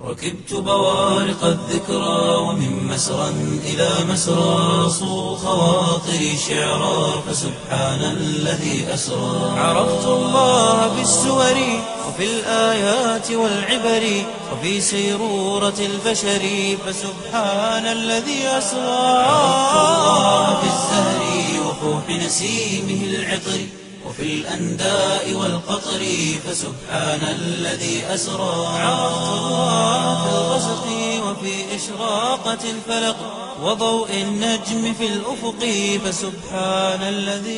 ركبت بوارق الذكرى ومن مسرى إلى مسرى صو خواطري شعرا فسبحان الذي أسرى عرفت الله بالسور وفي الآيات والعبر وفي سيرورة البشر فسبحان الذي أسرى عرفت الله في الزهر وفوح نسيمه العطر وفي الأنداء والقطر فسبحان الذي أسرى عرفت الله في الغسق وفي إشراقة الفلق وضوء النجم في الأفق فسبحان الذي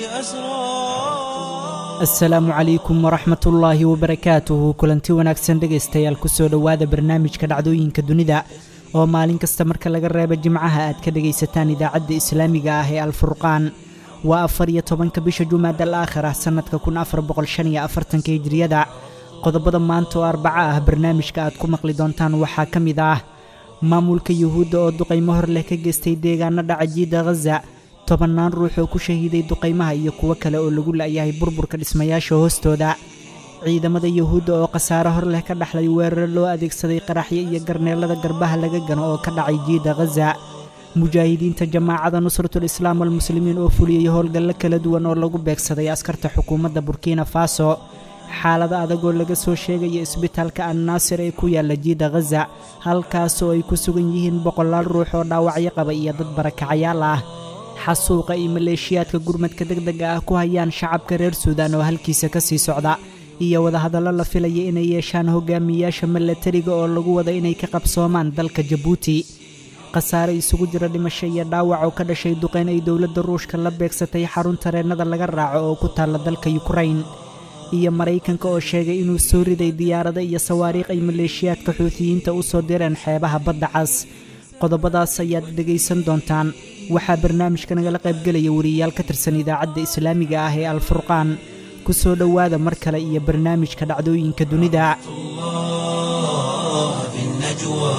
أسرى asalaamu calaykum waraxmat ullaahi wabarakaatuhu kulanti wanaagsan dhegaystayaal kusoo dhowaada barnaamijka dhacdooyinka dunida oo maalin kasta marka laga reebo jimcaha aad ka dhegaysataan idaacadda islaamiga ah ee alfurqaan waa afar iyo tobanka bisha jumaad al aakhir ah sannadka kun afar boqol shan iyo afartanka hijriyada qodobada maanta oo arbaco ah barnaamijka aad ku maqli doontaan waxaa ka mid ah maamulka yuhuudda oo duqaymo hor leh ka geystay deegaano dhaca jiidda khaza tobannaan ruux oo ku shahiiday duqaymaha iyo kuwo kale oo lagu la'yahay burburka dhismayaasha hoostooda ciidamada yuhuudda oo khasaare hor leh ka dhaxlay weeraro loo adeegsaday qaraxyo iyo garneellada garbaha laga gano oo ka dhacay jiidda khaza mujaahidiinta jamaacada nusratul islaam walmuslimiin oo fuliyey howlgallo kala duwan oo lagu beegsaday askarta xukuumadda burkina faso xaalada adagoo laga soo sheegaya isbitaalka annaasir ee ku yaalla jiidda khaza halkaasoo ay ku sugan yihiin boqolaal ruux oo dhaawacyo qaba iyo dad barakacayaal ah xasuuqa iyo maleeshiyaadka gurmadka degdega ah ku hayaan shacabka reer suudaan oo halkiisa ka sii socda iyo wadahadallo la filaya inay yeeshaan hogaamiyayaasha milatariga oo lagu wada inay ka qabsoomaan dalka jabuuti khasaare isugu jira dhimasho iyo dhaawac oo ka dhashay duqeyn ay dowladda ruushka la beegsatay xarun tareennada laga raaco oo ku taalla dalka yukrain iyo maraykanka oo sheegay inuu soo riday diyaarado iyo sawaariikh ay maleeshiyaadka xuutiyiinta u soo direen xeebaha badda cas qodobadaas ayaad dhegaysan doontaan waxaa barnaamijka nagala qaybgelaya wariyayaal ka tirsan idaacadda islaamiga ah ee alfurqaan ku soo dhowaada mar kale iyo barnaamijka dhacdooyinka dunida الله في النجوى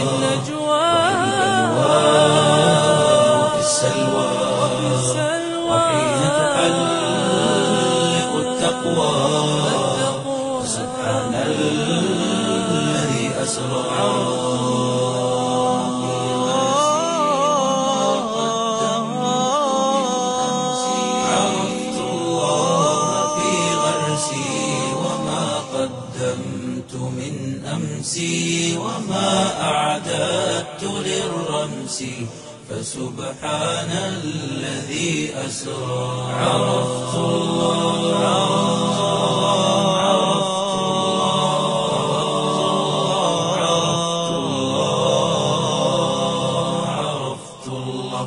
وفي السلوى وحين تحلق التقوى سبحان الذي أسرى عرفت الله في غرسي وما قدمت من أمسي وما أعددت للرمس فسبحان الذي أسرى عرفت الله عرفت الله عرفت الله عرفت الله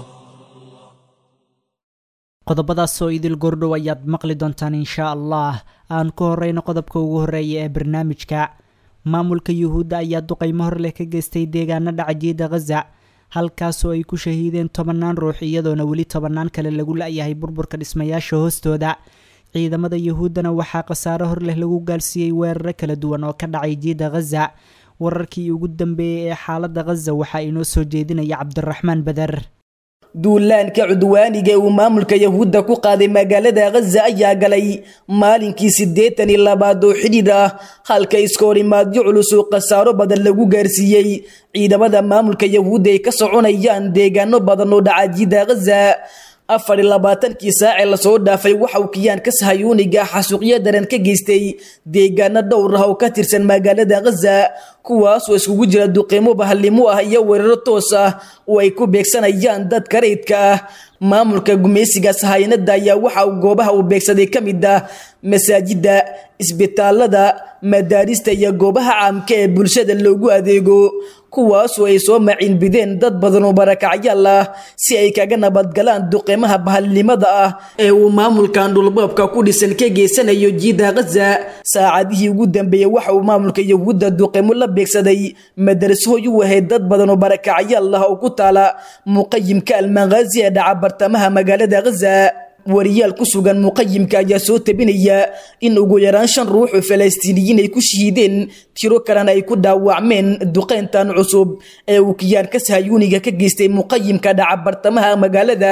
qodobadaas oo idil gordhow ayaad maqli doontaan inshaa allah aan ku horeyno qodobka ugu horreeya ee barnaamijka maamulka yuhuudda ayaa duqaymo hor leh ka geystay deegaano dhaca jiidda khaza halkaasoo ay ku shahiideen tobannaan ruux iyadoona weli tobannaan kale lagu la'yahay burburka dhismayaasha hoostooda ciidamada yuhuuddana waxaa khasaare hor leh lagu gaalsiiyey weeraro kala duwan oo ka dhacay jiidda khaza wararkii ugu dambeeyey ee xaaladda khaza waxaa inoo soo jeedinaya cabdiraxmaan bader duulaanka cudwaaniga uu maamulka yahuudda ku qaaday magaalada khaza ayaa galay maalinkii siddeetan iyo labaad oo xidhiidh ah halka iskoorimaadyo culus oo khasaaro badan lagu gaarsiiyey ciidamada maamulka yahuudda ay ka soconayaan deegaano badan oo dhacajiida khaza afar iyo labaatankii saacee lasoo dhaafay waxa uu kiyaanka sahayuuniga xasuuqyo daran ka geystay deegaano dhowr ah oo ka tirsan magaalada khaza kuwaasoo iskugu jira duqeymo bahallimo ah iyo weeraro toos ah oo ay ku beegsanayaan dadka rayidka ah maamulka gumaysiga sahayanada ayaa waxa uu goobaha uu beegsaday ka mid ah masaajidda isbitaalada madaarista iyo goobaha caamka ee bulshada loogu adeego kuwaasoo ay soo maciinbideen dad badan oo barakacyaal ah si ay kaga nabadgalaan duqeymaha bahalnimada ah ee uu maamulkan dhulboobka ku dhisan ka geysanayo jiida khaza saacadihii ugu dambeeyey waxa uu maamulka yahuudda duqeymo la beegsaday madarasooy u ahayd dad badan oo barakacyaal ah oo ku taala muqayimka almaqaazi ee dhaca bartamaha magaalada khaza wariyaal ku sugan muqayimka ayaa soo tabinaya in ugu yaraan shan ruux oo falastiiniyiin ay ku shahiideen tiro kalena ay ku dhaawacmeen duqeyntan cusub ee uu kiyaanka sahayuuniga ka geystay muqayimka dhaca bartamaha magaalada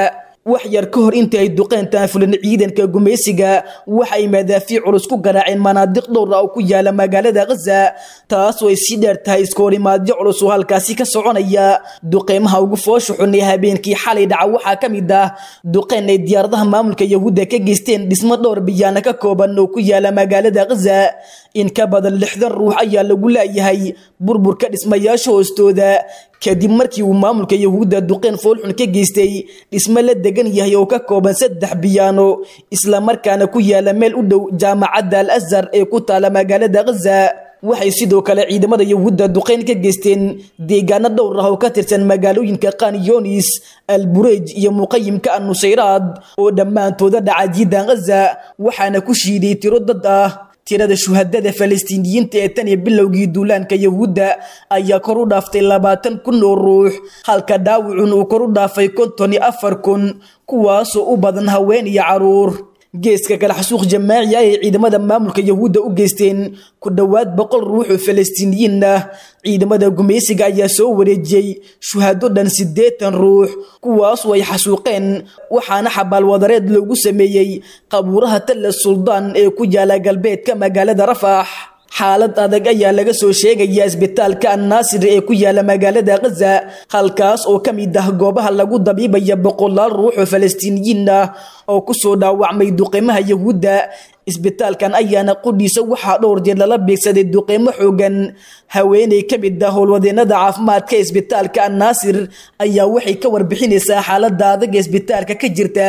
wax yar ka hor intii ay duqeyntaan fulan ciidanka gumaysiga waxay madaafiic culus ku garaaceen manaadiq dhowra oo ku yaala magaalada khaza taasoo ay sii dheer tahay iskoorimaadyo culus oo halkaasi ka soconaya duqeymaha ugu foosha xun ee habeenkii xalay dhaca waxaa ka mid ah duqeyn ay diyaaradaha maamulka yahuudda ka geysteen dhismo dhowr biyaana ka kooban oo ku yaala magaalada khaza in ka badan lixdan ruux ayaa lagu laayahay burburka dhismayaasha hoostooda kadib markii uu maamulka yahuudda duqeyn foolxun ka geystay dhismo la degan yahay oo ka kooban saddex biyaano islamarkaana ku yaala meel u dhow jaamacadda al azhar ee ku taala magaalada khaza waxay sidoo kale ciidamada yahuudda duqeyn ka geysteen deegaano dhowr ah oo ka tirsan magaalooyinka kanyonis alburej iyo muqayimka annusayraad oo dhammaantooda dhaca jiidan khaza waxaana ku shiiday tiro dad ah tirada shuhadada falastiiniyiinta ee tan iyo bilowgii duulaanka yahuudda ayaa kor u dhaaftay labaatan kun oo ruux halka dhaawicun uu kor u dhaafay konton iyo afar kun kuwaasoo u badan haween iyo caruur geeska kale xasuuq jamaaci ah ay ciidamada maamulka yahuudda u geysteen ku dhowaad boqol ruux oo falastiiniyiin ah ciidamada gumaysiga ayaa soo wareejiyey shuhado dhan siddeetan ruux kuwaasoo ay xasuuqeen waxaana xabaalwadareed loogu sameeyey qabuuraha talla suldaan ee ku yaala galbeedka magaalada rafax xaalad adag ayaa laga soo sheegaya isbitaalka annaasir ee ku yaala magaalada khaza halkaas oo ka mid ah goobaha lagu dabiibaya boqolaal ruux oo falastiiniyiin ah oo kusoo dhaawacmay duqeymaha yahuudda isbitaalkan ayaana qudhiisa waxaa dhowr jeer lala beegsaday duqeymo xoogan haweeney ka mid ah howlwadeenada caafimaadka isbitaalka annaasir ayaa waxay ka warbixinaysaa xaalada adag ee isbitaalka ka jirta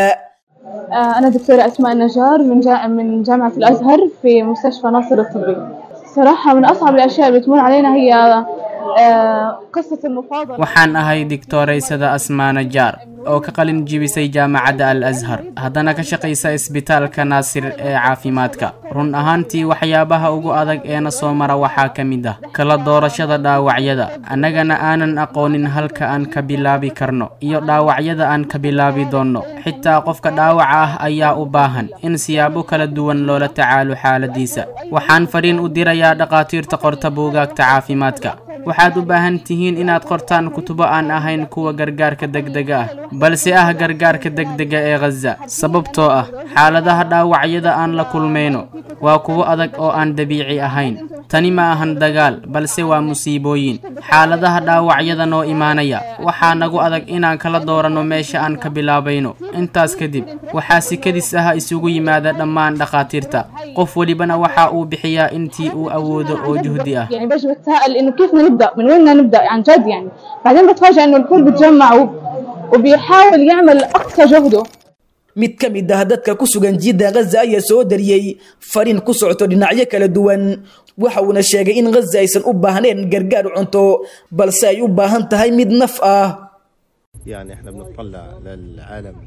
أنا دكتورة أسماء النجار من جا... من جامعة الأزهر في مستشفى ناصر الطبي صراحة من أصعب الأشياء اللي بتمر علينا هي آه، قصة المفاضلة waxaan ahay digtooraysada asmaa najaar oo ka qalin jibisay jaamacadda al ashar haddana ka shaqaysa isbitaalka naasir ee caafimaadka run ahaantii waxyaabaha ugu adag eena soo mara waxaa ka mid ah kala doorashada dhaawacyada annagana aanan aqoonin halka aan ka bilaabi karno iyo dhaawacyada aan ka bilaabi doonno xitaa qofka dhaawaca ah ayaa u baahan in siyaabo kala duwan loola tacaalo xaaladiisa waxaan fariin u dirayaa dhakhaatiirta qorta buugaagta caafimaadka waxaad u baahan tihiin inaad qortaan kutubo aan ahayn kuwa gargaarka degdega ah balse ah gargaarka degdega ee khaza sababtoo ah xaaladaha dhaawacyada aan la kulmayno waa kuwo adag oo aan dabiici ahayn tani ma ahan dagaal balse waa musiibooyin xaaladaha dhaawacyada noo imaanaya waxaa nagu adag inaan kala dooranno meesha aan ka bilaabayno intaas kadib waxaa si kadis ah isugu yimaada dhammaan dhakhaatiirta qof welibana waxa uu bixiyaa intii uu awoodo oo juhdi ah يعني باجي بتساءل إنه كيف بدنا نبدأ من وين بدنا نبدأ عن جد يعني بعدين بتفاجأ إنه الكل بتجمع و- وبيحاول يعمل أقصى جهده mid ka mid ah dadka ku sugan jiidda khaza ayaa soo dariyey fariin ku socoto dhinacyo kala duwan waxa uuna sheegay in khaza aysan u baahnayn gargaar cunto balse ay u baahan tahay mid naf ah يعني احنا بنطلع للعالم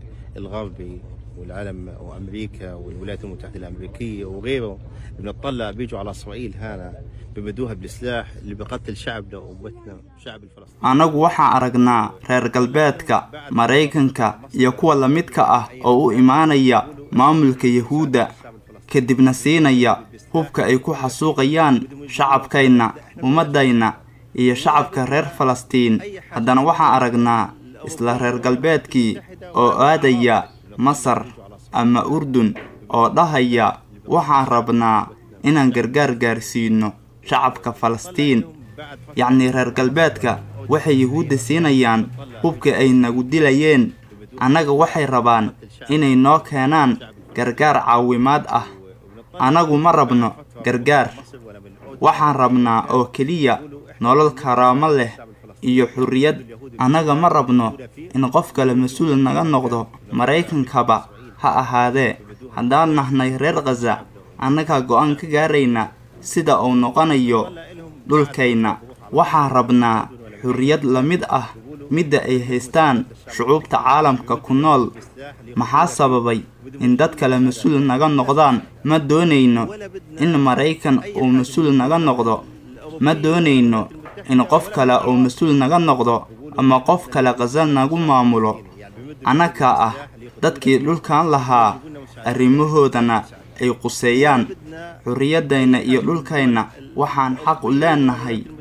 الغربي والعالم وامريكا والولايات المتحده الامريكيه وغيره بنطلع بيجوا على اسرائيل هنا بمدوها بالسلاح اللي بقتل شعبنا وامتنا شعب الفلسطيني annagu waxaan aragnaa reer galbeedka maraykanka iyo kuwa la midka ah oo u imaanaya maamulka yahuudda kadibna siinaya hubka ay ku xasuuqayaan shacabkayna ummaddayna iyo shacabka reer falastiin haddana waxaan aragnaa isla reer galbeedkii oo aadaya masar ama urdun oo dhahaya waxaan rabnaa inaan gargaar gaarsiino shacabka falastiin yacnii reer galbeedka waxay yuhuudda siinayaan hubka ay nagu dilayeen annaga waxay rabaan inay noo keenaan gargaar caawimaad ah annagu ma rabno gargaar waxaan rabnaa oo keliya nolol karaamo leh iyo xurriyad annaga ma rabno in qof kale mas-uul naga noqdo maraykankaba ha ahaadee haddaan nahnay reer khaza annagaa go'aan ka gaarayna sida uu noqonayo dhulkayna waxaan rabnaa xurriyad la mid ah midda ay haystaan shucuubta caalamka ku nool maxaa sababay in dad kale mas-uul naga noqdaan ma doonayno in maraykan uu mas-uul naga noqdo ma doonayno in qof kale uu mas-uul naga noqdo ama qof kale khaza nagu maamulo annagaa ah dadkii dhulkan lahaa arrimahoodana ay quseeyaan xurriyaddayna iyo dhulkayna waxaan xaq u leenahay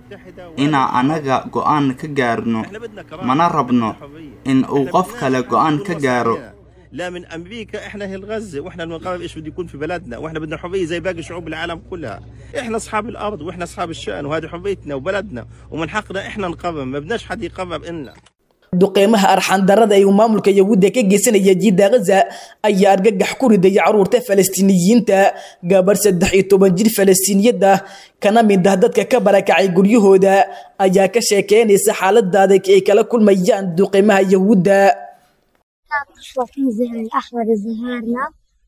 inaa annaga go'aan ka gaarno mana rabno in uu qof kale go'aan ka gaaro لا من امريكا احنا اهل غزه واحنا بنقرر ايش بده يكون في بلدنا واحنا بدنا حريه زي باقي شعوب العالم كلها احنا اصحاب الارض واحنا اصحاب الشان وهذه حريتنا وبلدنا ومن حقنا احنا نقرر ما بدناش حد يقرر لنا duqeymaha arxandarada ee uu maamulka yahuudda ka geysanaya jiidda ghaza ayaa argagax ku ridaya caruurta falastiiniyiinta gabar saddex iyo toban jir falastiiniyad ah kana mid ah dadka ka barakacay guryahooda ayaa ka sheekeynaysa xaalada adag ay kala kulmayaan duqeymaha yahuudda مشروع كنز الأحمر الزهارنا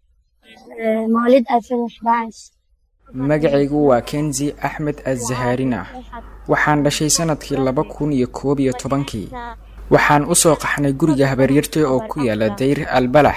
آه، مواليد 2011 magacaygu waa kenzi axmed azzahaarina waxaan dhashay sanadkii laba kun iyo koob iyo tobankii waxaan u soo qaxnay guriga habaryartay oo ku yaala dayr albalax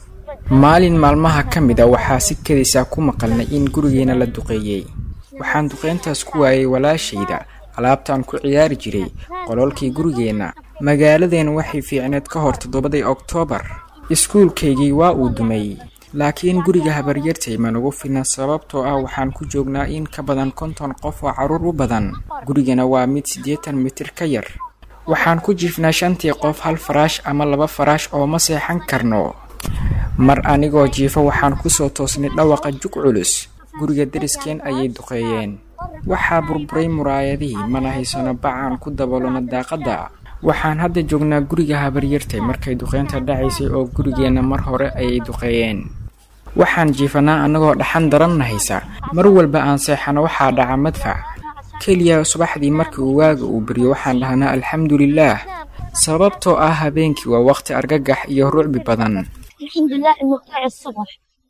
maalin maalmaha ka mid a waxaa si kadisaa ku maqalnay in gurigeena la duqeeyey waxaan duqeyntaas ku waayay walaashayda alaabtaan ku ciyaari jiray qololkii gurigeenna magaaladeena waxay fiicneed ka hor toddobadii oktoobar iskuulkaygii waa uu dumay laakiin guriga habaryartay ma nagu filna sababtoo ah waxaan ku joognaa in ka badan konton qof oo carruur u badan gurigana waa mid siddeetan mitir ka yar waxaan ku jiifnaa shantii qof hal faraash ama laba faraash oo ma seexan karno mar anigoo jiifo waxaan kusoo toosnay dhawaqa jug culus guriga deriskeen ayay duqeeyeen waxaa burburay muraayadihii mana haysano bacaan ku daboolona daaqadda waxaan hadda joognaa guriga habaryartay markay duqeynta dhacaysay oo gurigeenna mar hore ayay duqeeyeen waxaan jiifanaa annagoo dhaxan daranna haysa mar walba aan seexano waxaa dhaca madfac keliya subaxdii markii uu waaga uu beryo waxaan dhahnaa alxamdulilaah sababtoo ah habeenkii waa waqti argagax iyo rucbi badan الحمد لله إنه طلع الصبح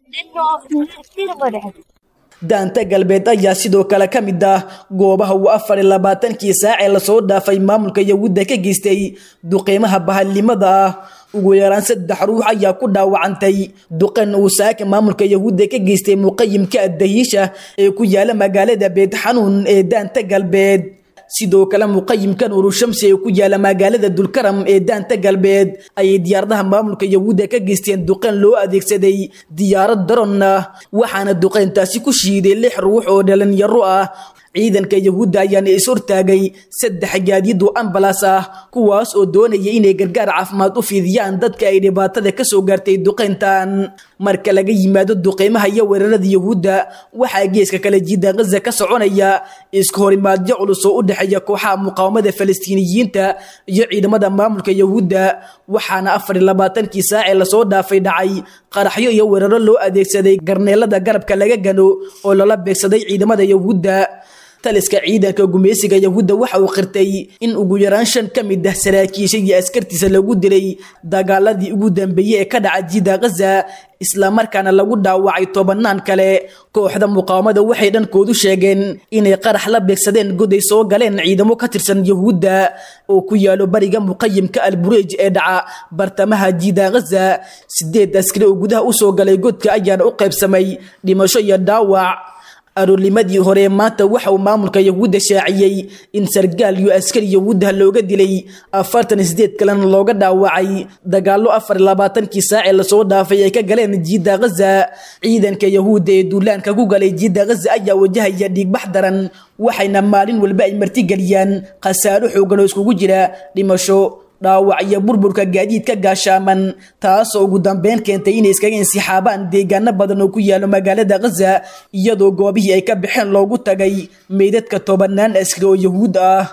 لأنه كثير مرعب daanta galbeed ayaa sidoo kale ka mid ah goobaha uu afar iyo labaatankii saac ee lasoo dhaafay maamulka yahuudda ka geystay duqeymaha bahalnimada ah ugu yaraan saddex ruux ayaa ku dhaawacantay duqan uu saaka maamulka yahuudda ka geystay muqayimka addahiisha ee ku yaala magaalada beed xanuun ee daanta galbeed sidoo kale muqayimkan urushamsi ee ku yaala magaalada dulkaram ee daanta galbeed ayay diyaaradaha maamulka yahuudda ka geysteen duqeyn loo adeegsaday diyaarad daron ah waxaana duqeyntaasi ku shiiday lix ruux oo dhalinyaro ah ciidanka yahuudda ayaana is hortaagay saddex gaadiid oo ambalas ah kuwaas oo doonaya inay gargaar caafimaad u fidiyaan dadka ay dhibaatada ka soo gaartay duqeyntan marka laga yimaado duqeymaha iyo weerarada yahuudda waxaa geeska kale jiida ghaza ka soconaya iska horimaadyo culus oo u dhexeeya kooxaha muqaawamada falastiiniyiinta iyo ciidamada maamulka yahuudda waxaana afar iyo labaatankii saacee lasoo dhaafay dhacay qaraxyo iyo weeraro loo adeegsaday garneelada garabka laga gano oo lala beegsaday ciidamada yahuudda taliska ciidanka gumeysiga yahuudda waxa uu qirtay in ugu yaraan shan ka mid ah saraakiisha iyo askartiisa lagu dilay dagaaladii ugu dambeeyey ee ka dhaca jiida ghaza islamarkaana lagu dhaawacay tobanaan kale kooxda muqaawamada waxay dhankoodu sheegeen inay qarax la beegsadeen goday soo galeen ciidamo ka tirsan yahuudda oo ku yaalo bariga muqayimka albureej ee dhaca bartamaha jiida ghaza sideed askari oo gudaha usoo galay godka ayaana u qaybsamay dhimasho iyo dhaawac aroornimadii hore maanta waxa uu maamulka yahuudda shaaciyey in sargaal iyo askari yahuudda looga dilay afartan iyo sideed kalena looga dhaawacay dagaallo afar iyo labaatankii saacee lasoo dhaafay ay ka galeen jiida ghaza ciidanka yahuudda ee duulaanka ku galay jiida ghaza ayaa wajahaya dhiigbax daran waxayna maalin walba ay martigeliyaan khasaaro xoogan oo iskugu jira dhimasho dhaawac iyo burburka gaadiidka gaashaaman taasoo ugu dambeyn keentay inay iskaga insixaabaan deegaano badan oo ku yaalo magaalada ghaza iyadoo goobihii ay ka baxeen loogu tagay meydadka tobanaan askari oo yahuud ah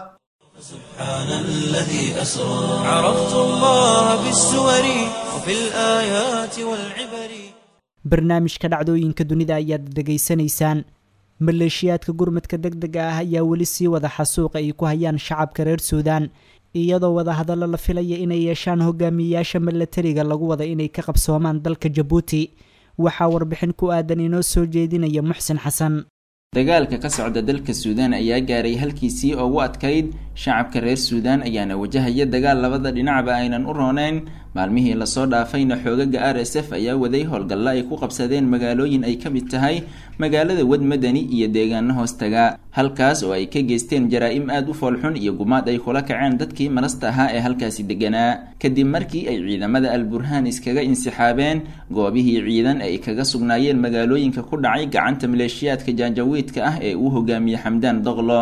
سبحان الذي أسرى عرفت الله بالسور وفي الآيات والعبر barnaamijka dhacdooyinka dunida ayaad dhegaysanaysaan maleeshiyaadka gurmadka deg dega ah ayaa weli sii wada xasuuqa ay ku hayaan shacabka reer suudaan iyadoo wadahadallo la filaya inay yeeshaan hogaamiyeyaasha milatariga lagu wada inay ka qabsoomaan dalka jabuuti waxaa warbixin ku aadan inoo soo jeedinaya muxsin xasan dagaalka ka socda dalka suudaan ayaa gaaray halkiisii ugu adkayd shacabka reer suudaan ayaana wajahaya dagaal labada dhinacba aynan u rooneyn maalmihii lasoo dhaafayna xoogaga r s f ayaa waday howlgalla ay ku qabsadeen magaalooyin ay ka mid tahay magaalada wad madani iyo deegaano hoostaga halkaas oo ay ka geysteen jaraa-im aada u foolxun iyo gumaad ay kula kaceen dadkii marasta ahaa ee halkaasi deganaa kadib markii ay ciidamada al burhaan iskaga insixaabeen goobihii ciidan ay kaga sugnaayeen magaalooyinka ku dhacay gacanta maleeshiyaadka jaanjawiidka ah ee uu hogaamiyey xamdaan doqlo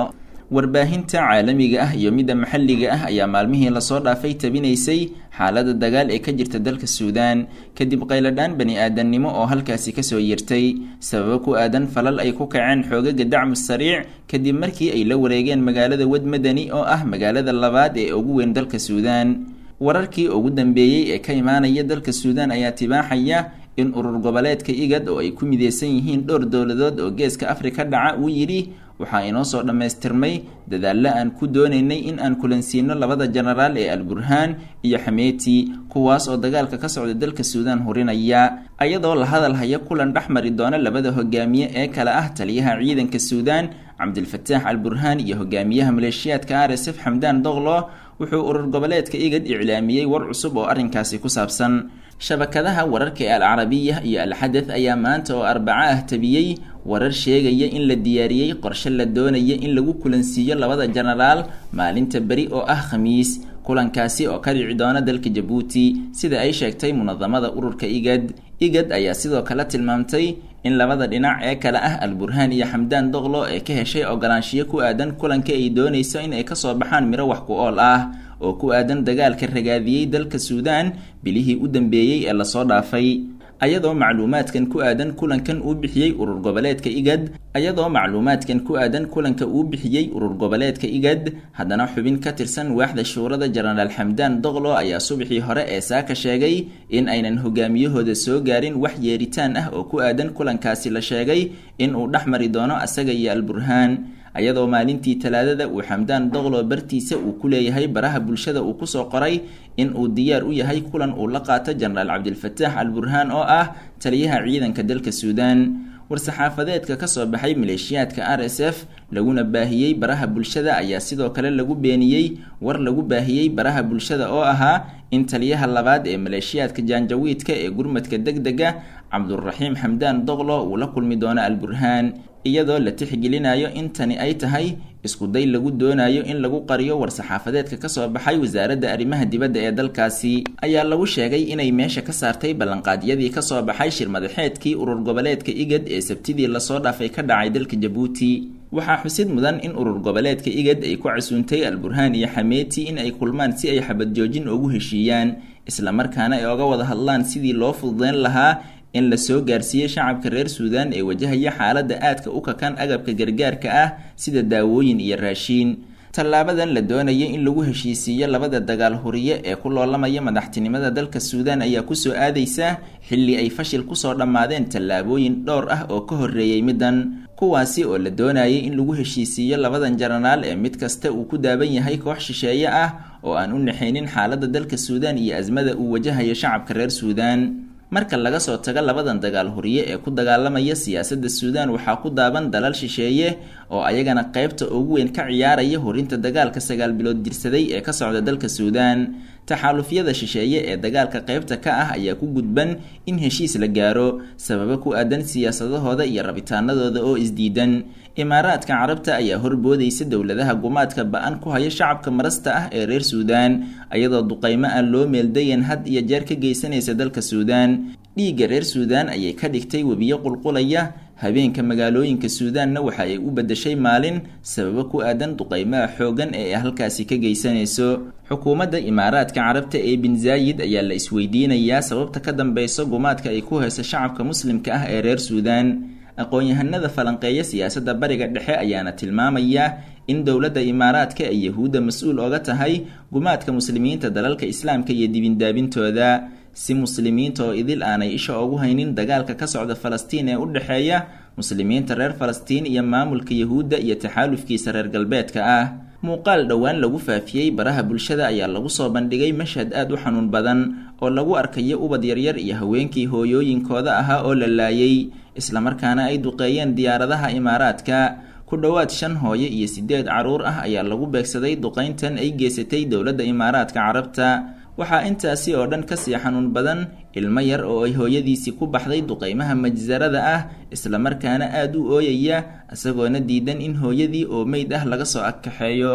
warbaahinta caalamiga ah iyo midda maxalliga ah ayaa maalmihii lasoo dhaafay tabinaysay xaalada dagaal ee ka jirta dalka suudaan kadib qayladhaan bani aadannimo oo halkaasi kasoo yirtay sababo ku aadan falal ay ku kaceen xoogaga dacmu sariic kadib markii ay la wareegeen magaalada wadmadani oo ah magaalada labaad ee ugu weyn dalka suudaan wararkii ugu dambeeyey ee ka imaanaya dalka suudaan ayaa tibaaxaya in urur goboleedka igad oo ay ku mideysan yihiin dhowr dowladood oo geeska afrika dhaca uu yidhi waxaa inoo soo dhammaystirmay dadaallo aan ku doonaynay in aan kulansiino labada jenaraal ee alburhaan iyo xameeti kuwaas oo dagaalka ka socda dalka suudaan hurinaya ayadoo la hadal haya kulan dhex mari doona labada hogaamiye ee kale ah taliyaha ciidanka suudaan cabdilfataax alburhaan iyo hogaamiyaha maleeshiyaadka r s f xamdaan doqlo wuxuu urur goboleedka igad iclaamiyey war cusub oo arrinkaasi ku saabsan shabakadaha wararka ee alcarabiya iyo alxadad ayaa maanta oo arbaco ah tabiyey warar sheegaya in la diyaariyey qorshe la doonaya in lagu kulansiiyo labada jenaraal maalinta beri oo ah khamiis kulankaasi oo ka dhici doona dalka jabuuti sida ay sheegtay munadamada ururka igad igad ayaa sidoo kale tilmaamtay in labada dhinac ee kale ah alburhaan iyo xamdaan doqlo ee ka heshay ogolaanshiyo ku aadan kulanka ay doonayso in ay kasoo baxaan miro wax ku ool ah oo ku aadan dagaalka ragaadiyey dalka suudaan bilihii u dambeeyey ee lasoo dhaafay ayadoo macluumaadkan ku aadan kulankan uu bixiyey urur goboleedka igad ayadoo macluumaadkan ku aadan kulanka uu bixiyey urur goboleedka igad haddana xubin ka tirsan waaxda shuurada jenaraal xamdaan doqlo ayaa subaxii hore ee saaka sheegay in aynan hogaamiyahooda soo gaarin wax yeeritaan ah oo ku aadan kulankaasi la sheegay in uu dhex mari doono asaga iyo alburhaan ayadoo maalintii talaadada uu xamdaan doqlo bartiisa uu ku leeyahay baraha bulshada uu kusoo qoray in uu diyaar u yahay kulan uu la qaato jenaraal cabdilfataax alburhaan oo ah taliyaha ciidanka dalka suudaan war-saxaafadeedka kasoo baxay maleeshiyaadka r s f laguna baahiyey baraha bulshada ayaa sidoo kale lagu beeniyey war lagu baahiyey baraha bulshada oo ahaa in taliyaha labaad ee maleeshiyaadka jaanjawiidka ee gurmadka deg dega cabduraxiim xamdaan doqlo uu la kulmi doono alburhaan iyadoo la tixgelinayo in tani ay tahay iskuday lagu doonayo in lagu qariyo war-saxaafadeedka kasoo baxay wasaaradda arrimaha dibadda ee dalkaasi ayaa lagu sheegay inay meesha ka saartay ballanqaadyadii kasoo baxay shirmadaxeedkii urur goboleedka igad ee sabtidii lasoo dhaafay ka dhacay dalka jabuuti waxaa xusid mudan in urur goboleedka igad ay ku casuuntay alburhaan iyo xameeti in ay kulmaan si ay xabad joojin ugu heshiiyaan islamarkaana ay oga wada hadlaan sidii loo fududeyn lahaa in la soo gaarsiiyey shacabka reer suudaan ee wajahaya xaaladda aadka u kakan agabka gargaarka ah sida daawooyin iyo raashiin tallaabadan la doonaya in lagu heshiisiiyo labada dagaal huriye ee ku loolamaya madaxtinimada dalka suudaan ayaa kusoo aadaysa xilli ay fashil kusoo dhammaadeen tallaabooyin dhowr ah oo ka horreeyey middan kuwaasi oo la doonayay in lagu heshiisiiyo labadan jenaraal ee mid kasta uu ku daaban yahay koox shisheeye ah oo aan u naxaynin xaaladda dalka suudaan iyo asmada uu wajahayo shacabka reer suudaan marka laga soo tago labadan dagaal huriye ee ku dagaalamaya siyaasadda suudaan waxaa ku daaban dalal shisheeye oo ayagana qaybta ugu weyn ka ciyaaraya horinta dagaalka sagaal bilood jirsaday ee ka socda dalka suudaan taxaalufyada shisheeye ee dagaalka qaybta ka ah ayaa ku gudban in heshiis la gaaro sababo ku aadan siyaasadahooda iyo rabitaanadooda oo isdiidan imaaraadka carabta ayaa horboodaysa dowladaha gumaadka ba-an ku haya shacabka marasta ah ee reer suudaan ayadoo duqaymo aan loo meeldayan had iyo jeer ka geysanaysa dalka suudaan dhiigga reer suudaan ayay ka dhigtay webiyo qulqulaya habeenka magaalooyinka suudaanna waxa ay u beddeshay maalin sababo ku aadan duqaymaha xooggan ee ay halkaasi ka geysanayso xukuumadda imaaraadka carabta ee bin zaayid ayaa la isweydiinayaa sababta ka dambeyso gumaadka ay ku hayso shacabka muslimka ah ee reer suudaan aqoon-yahanada falanqeeya siyaasadda bariga dhexe ayaana tilmaamaya in dowladda imaaraadka ay yahuudda mas-uul oga tahay gumaadka muslimiinta dalalka islaamka iyo dibindaabintooda si muslimiinta oo idil aanay isha ugu haynin dagaalka ka socda falastiin ee u dhexeeya muslimiinta reer falastiin iyo maamulka yahuudda iyo taxaalufkiisa reer galbeedka ah muuqaal dhowaan lagu faafiyey baraha bulshada ayaa lagu soo bandhigay mashhad aad u xanuun badan oo lagu arkayo ubad yaryar iyo haweenkii hooyooyinkooda ahaa oo la laayay islamarkaana ay duqeeyeen diyaaradaha imaaraadka ku dhowaad shan hooyo iyo sideed caruur ah ayaa lagu beegsaday duqeyntan ay geysatay dowladda imaaraadka carabta waxaa intaasi oo dhan kasii xanuun badan ilmo yar oo ay hooyadiisii ku baxday duqeymaha majsarada ah islamarkaana aada u ooyaya isagoona diidan in hooyadii oo meyd ah laga soo agkaxeeyo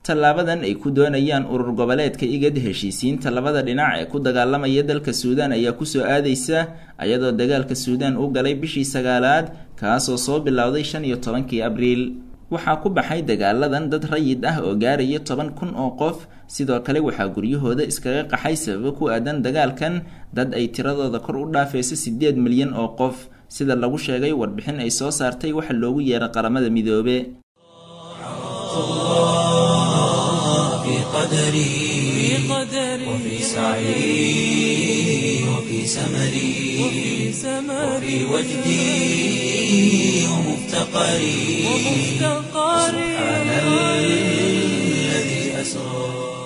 tallaabadan ay ku doonayaan urur goboleedka igad heshiisiinta labada dhinac ee ku dagaalamaya dalka suudaan ayaa kusoo aadaysa ayadoo dagaalka suudaan u galay bishii sagaalaad kaasoo soo bilowday shan iyo tobankii abriil waxaa ku baxay dagaaladan dad rayid ah oo gaaraya toban kun oo qof sidoo kale waxaa guryahooda iskaga qaxay sababo ku aadan dagaalkan dad ay tiradooda kor u dhaafayso siddeed milyan oo qof sida lagu sheegay warbixin ay soo saartay waxa loogu yeeray qaramada midoobe في قدري وفي سعي وفي سمري وفي وجدي ومفتقري سبحان الذي أسرى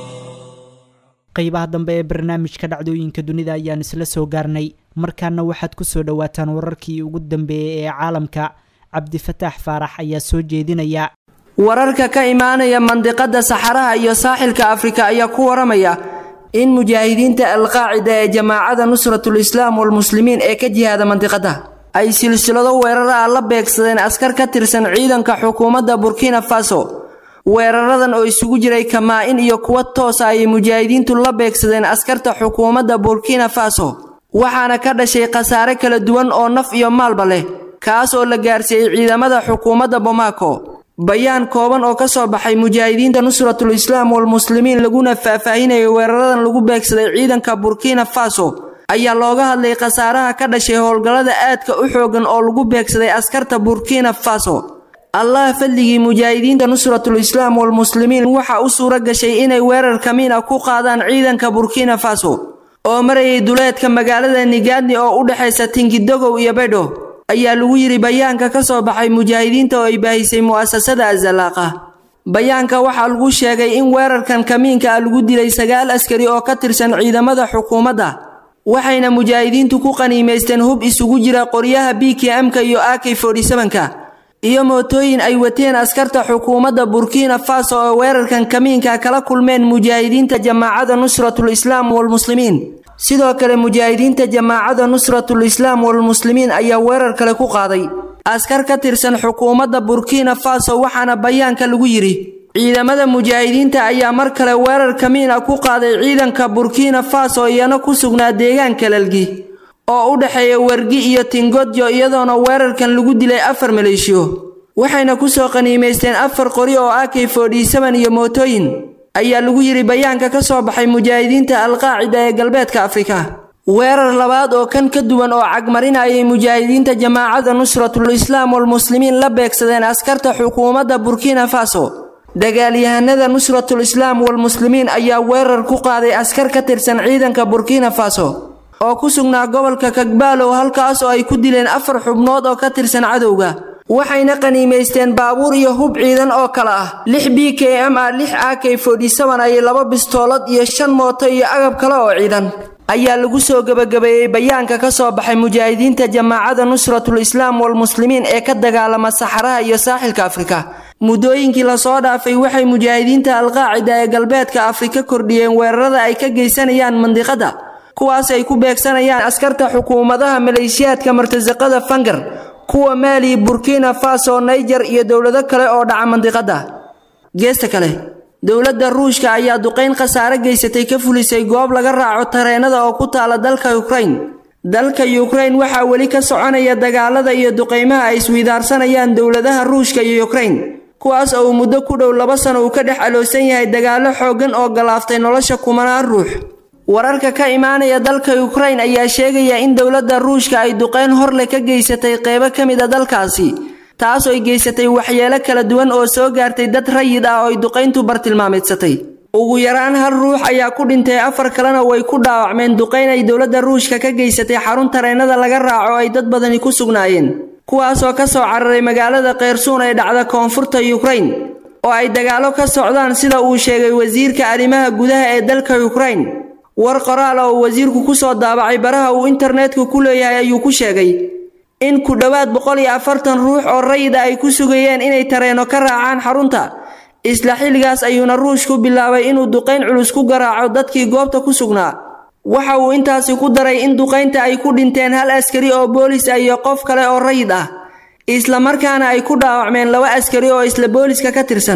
qaybaha dambe ee barnaamijka dhacdooyinka dunida ayaan isla soo gaarnay markaana waxaad ku soo dhowaataan wararkii ugu dambeeyey ee caalamka cabdifataax faarax ayaa soo jeedinaya wararka ka imaanaya mandiqada saxaraha iyo saaxilka afrika ayaa ku waramaya in mujaahidiinta alqaacida ee jamaacada nusratul islaam walmuslimiin ee ka jihaada mandiqada ay silsilado weerar ah la beegsadeen askar ka tirsan ciidanka xukuumadda burkina faso weeraradan oo isugu jiray kamaa-in iyo kuwa toosa ayay mujaahidiintu la beegsadeen askarta xukuumadda burkina faso waxaana ka dhashay khasaare kala duwan oo naf iyo maalba leh kaas oo la gaarsiiyey ciidamada xukuumadda bomaako bayaan kooban oo ka soo baxay mujaahidiinta nusratul islaam walmuslimiin laguna faahfaahinayo weeraradan lagu beegsaday ciidanka burkina faso ayaa looga hadlay khasaaraha ka dhashay howlgallada aadka u xoogan oo lagu beegsaday askarta burkina faso allah fadligii mujaahidiinta nusratul islaam walmuslimiin waxaa u suura gashay inay weerar kamiin ah ku qaadaan ciidanka burkina faso oo marayay duleedka magaalada nigaadni oo u dhexaysa tingidogow iyo bedho ayaa lagu yidhi bayaanka ka soo baxay mujaahidiinta oo ay baahisay mu'asasada azalaaqa bayaanka waxaa lagu sheegay in weerarkan kamiinka ah lagu dilay sagaal askari oo ka tirsan ciidamada xukuumadda waxayna mujaahidiintu ku qaniimaysteen hub isugu jira qoryaha b k m-ka iyo ak ka iyo mootooyin ay wateen askarta xukuumadda burkina faso oo weerarkan kamiinka kala kulmeen mujaahidiinta jamaacada nusratul islaam walmuslimiin sidoo kale mujaahidiinta jamaacada nusratul islaam walmuslimiin ayaa weerar kale ku qaaday askar ka tirsan xukuumadda burkina faso waxaana bayaanka lagu yidhi ciidamada mujaahidiinta ayaa mar kale weerar kamiin ah ku qaaday ciidanka burkina faso iyana ku sugnaa deegaanka lalgi oo u dhexeeya wergi iyo tingodyo iyadoona weerarkan lagu dilay afar maleeshiyo waxayna kusoo qaniimaysteen afar qori oo ak iyo mootooyin ayaa lagu yidhi bayaanka ka soo baxay mujaahidiinta alqaacida ee galbeedka afrika weerar labaad oo kan ka duwan oo cagmarin ayay mujaahidiinta jamaacada nusratul islaam walmuslimiin la beegsadeen askarta xukuumadda burkina faso dagaalyahanada nusratul islaam walmuslimiin ayaa weerar ku qaaday askar ka tirsan ciidanka burkina faso oo ku sugnaa gobolka kagbaalow halkaas oo ay ku dileen afar xubnood oo ka tirsan cadowga waxayna qaniimaysteen baabuur iyo hub ciidan oo kale ah lix b k m ah lix a k iyo laba bistoolad iyo shan mooto iyo agab kale oo ciidan ayaa lagu soo gebagabeeyey bayaanka ka soo baxay mujaahidiinta jamaacada nusratul islaam walmuslimiin ee ka dagaalama saxaraha iyo saaxilka afrika muddooyinkii lasoo dhaafay waxay mujaahidiinta alqaacida ee galbeedka afrika kordhiyeen weerarada ay ka geysanayaan mandiqada kuwaas ay ku beegsanayaan askarta xukuumadaha maleeshiyaadka martasaqada fangar kuwa maali burkina faso naijer iyo dowlado kale oo dhaca mandiqada geesta kale dowladda ruushka ayaa duqayn khasaare geysatay ka fulisay goob laga raaco tareenada oo ku taala dalka ukrain dalka ukrain waxaa weli ka soconaya dagaalada iyo duqaymaha ay iswidaarsanayaan dowladaha ruushka iyo ukrain kuwaas oo uu muddo ku dhow laba sano uu ka dhex aloosan yahay dagaallo xooggan oo galaaftay nolosha kumanaan ruux wararka ka imaanaya dalka ukrain ayaa sheegaya in dowladda ruushka ay duqayn horle ka geysatay qeybo ka mid a dalkaasi taasoo ay geysatay waxyeelo kala duwan oo soo gaartay dad rayid ah oo ay duqayntu bartilmaameedsatay ugu yaraan hal ruux ayaa ku dhintay afar kalena way ku dhaawacmeen duqayn ay dowladda ruushka ka geysatay xarun tareenada laga raaco ay dad badani ku sugnaayeen kuwaasoo ka soo cararay magaalada keyrsuun ee dhacda koonfurta ukrain oo ay dagaallo ka socdaan sida uu sheegay wasiirka arrimaha gudaha ee dalka ukrain war qoraal oo wasiirku ku soo daabacay baraha uu internetka ku leeyahay ayuu ku sheegay in ku dhowaad boqol iyo afartan ruux oo rayida ay ku sugayeen inay tareeno ka raacaan xarunta isla xilligaas ayuuna ruushku bilaabay inuu duqayn culus ku garaaco dadkii goobta ku sugnaa waxa uu intaasi ku daray in duqaynta ay ku dhinteen hal askari oo boolis ah iyo qof kale oo rayid ah islamarkaana ay ku dhaawacmeen laba askari oo isla booliska ka tirsan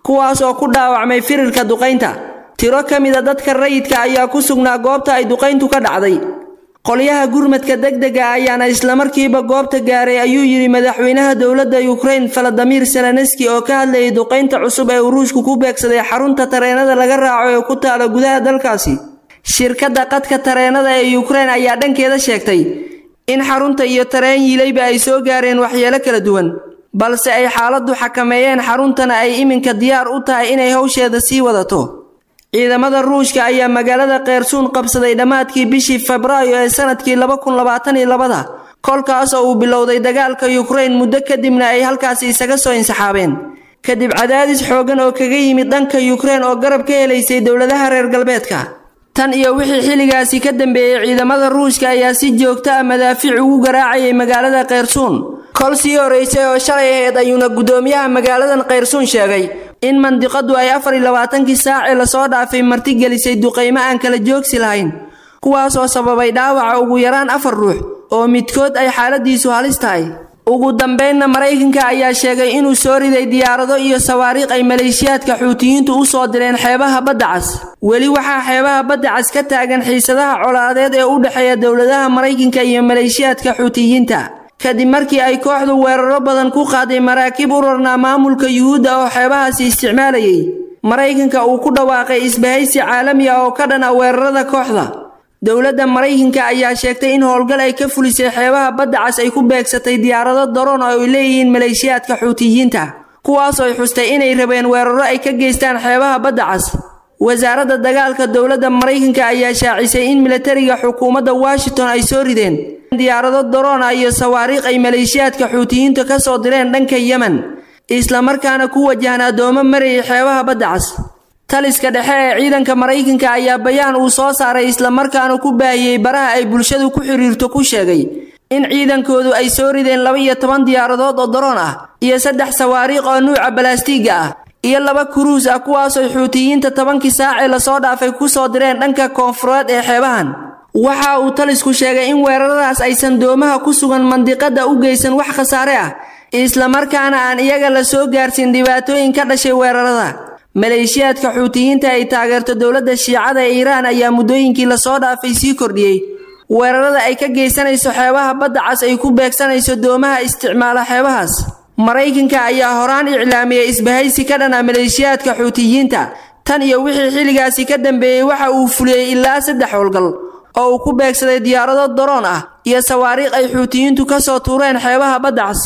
kuwaas oo ku dhaawacmay firirka duqaynta tiro ka mida dadka rayidka ayaa ku sugnaa goobta ay duqayntu ka dhacday qolyaha gurmadka degdega ayaana islamarkiiba goobta gaaray ayuu yidhi madaxweynaha dowladda yukrain faladimir seleneski oo ka hadlayay duqaynta cusub ee uu ruushku ku beegsaday xarunta tareenada laga raaco ee ku taala gudaha dalkaasi shirkadda qadka tareenada ee yukrain ayaa dhankeeda sheegtay in xarunta iyo tareen yiilayba ay soo gaareen waxyeelo kala duwan balse ay xaaladdu xakameeyeen xaruntana ay iminka diyaar u tahay inay hawsheeda sii wadato ciidamada ruushka ayaa magaalada keyrsuun qabsaday dhammaadkii bishii febraayo ee sanadkii laba kun labaatan iyo labada kolkaas oo uu bilowday dagaalka yukrain muddo kadibna ay halkaasi isaga soo insaxaabeen kadib cadaadis xooggan oo kaga yimid dhanka yukrain oo garab ka helaysay dowladaha reer galbeedka tan iyo wixii xilligaasi ka dambeeyey ciidamada ruushka ayaa si joogto ah madaafiic ugu garaacayay magaalada keyrsuun kol sii horeysay oo shalay ahayd ayuuna guddoomiyaha magaaladan keyrsuun sheegay in mandiqadu ay afar iyo labaatankii saacee lasoo dhaafay martigelisay duqaymo aan kala joogsi lahayn kuwaasoo sababay dhaawaca ugu yaraan afar ruux oo midkood ay xaaladiisu halis tahay ugu dambaynna maraykanka ayaa sheegay inuu soo riday diyaarado iyo sawaariikh ay maleeshiyaadka xuutiyiintu u soo direen xeebaha badda cas weli waxaa xeebaha badda cas ka taagan xiisadaha colaadeed ee u dhexeeya dowladaha maraykanka iyo maleeshiyaadka xuutiyiinta kadib markii ay kooxdu weeraro badan ku qaaday maraakiib u rarnaa maamulka yuhuudda oo xeebahaasi isticmaalayay maraykanka uu ku dhawaaqay isbahaysi caalami ah oo ka dhan ah weerarada kooxda dowladda maraykanka ayaa sheegtay in howlgal ay ka fulisay xeebaha badda cas ay ku beegsatay diyaarado daroon oo ay leeyihiin maleeshiyaadka xuutiyiinta kuwaasoo ay xustay inay rabeen weeraro ay ka geystaan xeebaha badda cas wasaaradda dagaalka dowladda maraykanka ayaa shaacisay in milatariga xukuumadda washington ay soo rideen diyaarado daroon ah iyo sawaariikh ay maleeshiyaadka xuutiyiinta ka soo direen dhanka yemen islamarkaana ku wajahan addoomo marayay xeebaha badda cas taliska dhexe ee ciidanka maraykanka ayaa bayaan uu soo saaray islamarkaana ku baahiyey baraha ay bulshadu ku xiriirto ku sheegay in ciidankoodu ay soo rideen laba iyo toban diyaaradood oo daroon ah iyo saddex sawaariikh oo nuuca balaastiiga ah iyo laba kuruus ah kuwaasoo xuutiyiinta tobankii saacee lasoo dhaafay ku soo direen dhanka koonfureed ee xeebahan waxa uu talisku sheegay in weeraradaas aysan doomaha ku sugan mandiqadda u geysan wax khasaare ah islamarkaana aan iyaga la soo gaarsiin dhibaatooyin ka dhashay weerarada maleeshiyaadka xuutiyiinta ay taageerto dowladda shiicada ee iiraan ayaa muddooyinkii lasoo dhaafay sii kordhiyey weerarada ay ka geysanayso xeebaha badda cas ay ku beegsanayso doomaha isticmaala xeebahaas maraykanka ayaa horaan iclaamiyey isbahaysi ka dhana maleeshiyaadka xuutiyiinta tan iyo wixii xilligaasi ka dambeeyey waxa uu fuliyey ilaa saddex howlgal oo uu ku beegsaday diyaarado daroon ah iyo sawaariikh ay xuutiyiintu ka soo tuureen xeebaha badda cas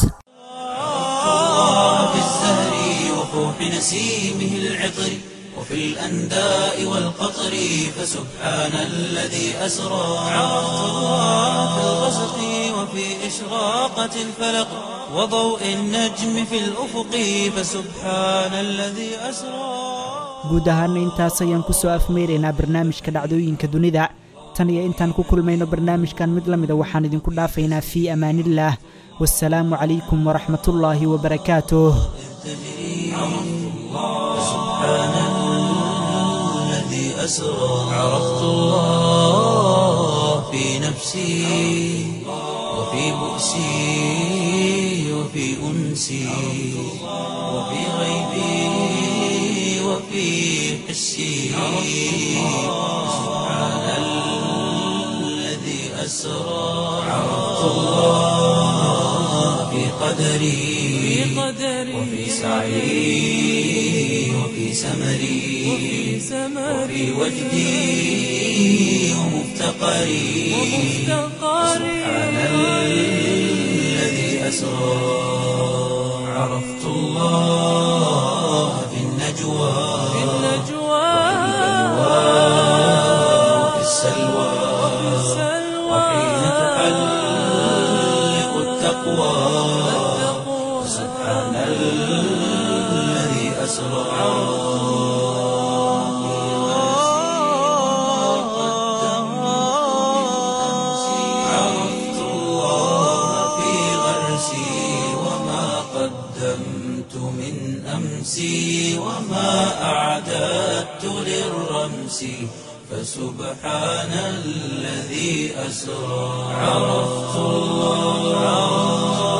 في الزهر وفوح نسيمه العطر وفي الأنداء والقطر فسبحان الذي أسرى في الغسق وفي إشراقة الفلق وضوء النجم في الأفق فسبحان الذي أسرى guud ahaana intaas ayaan ku soo afmeyraynaa barnaamijka dhacdooyinka dunida tan iyo intaan ku kulmayno barnaamijkan mid la mida waxaan idinku dhaafaynaa fii amaaniillaah wasalaamu calaykum waraxmatullaahi wabarakaatuh الذي أسرى عرفت الله في نفسي وفي بؤسي وفي أنسي وفي غيبي وفي حسي سبحان الذي أسرى عرفت الله في قدري وفي سعي وفي سمري وفي وجدي ومفتقري سبحان الذي أسرى عرفت الله في النجوى وفي السلوى وحين تحلق التقوى سبحان الذي أسرى عرفت الله في غرسي وما قدمت من أمسي وما أعددت للرمس فسبحان الذي أسرى عرفت الله